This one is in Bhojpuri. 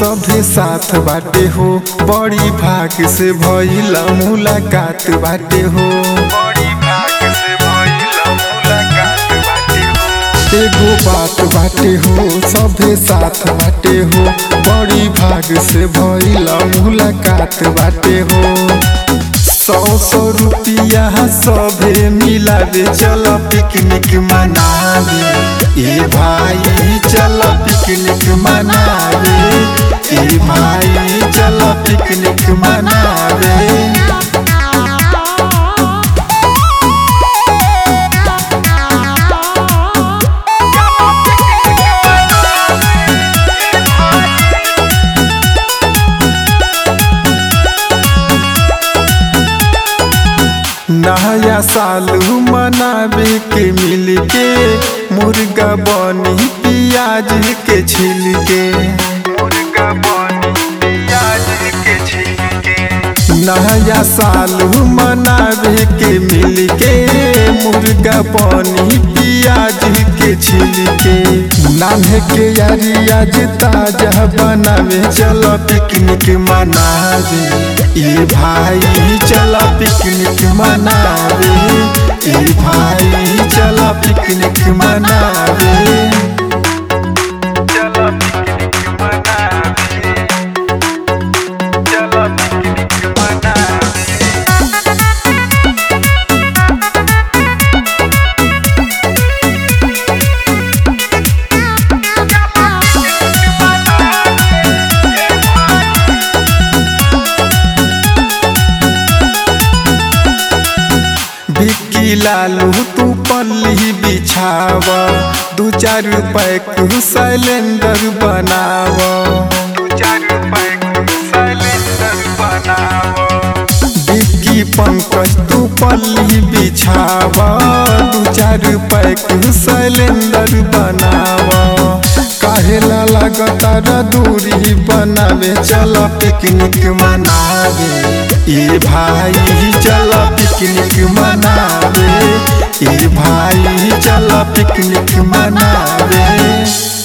सभे साथ बाटे हो बड़ी भाग से भइल मुलाकात बाटे हो एगो बात बाटे हो सभे साथ बाटे हो बड़ी भाग से भइल मुलाकात बाटे हो सौ सौ रुपया सभे मिलावे चल पिकनिक मनावे ए भाई चल पिकनिक मनावे ए भाई चल पिकनिक मनावे नया साल मनावे के मिल के मुर्गा बनी पियाज के छिल के नया साल मनावे के मिल के मुर्गा बनी पियाज के छिल के नान्हे के यारी आज ताजा बनावे चलो पिकनिक मनावे ए भाई चला पिकनिक मनावे ए भाई चला पिकनिक मनावे चलो पिकनिक मनावे चलो पिकनिक मनावे बिक्की लालू तू पल्ली बिछाव दू चार पैक सिलेंडर बनाव दू चार पैक सिलेंडर बनाओ बिक्की पंकज तू पल्ली बिछाव दू चार पैक सिलेंडर बनाव काहेला लगातार दूरी बनावे चल पिकनिक मनावे ए भाई चल पिकनिक मनावे ए भाई चल पिकनिक मनावे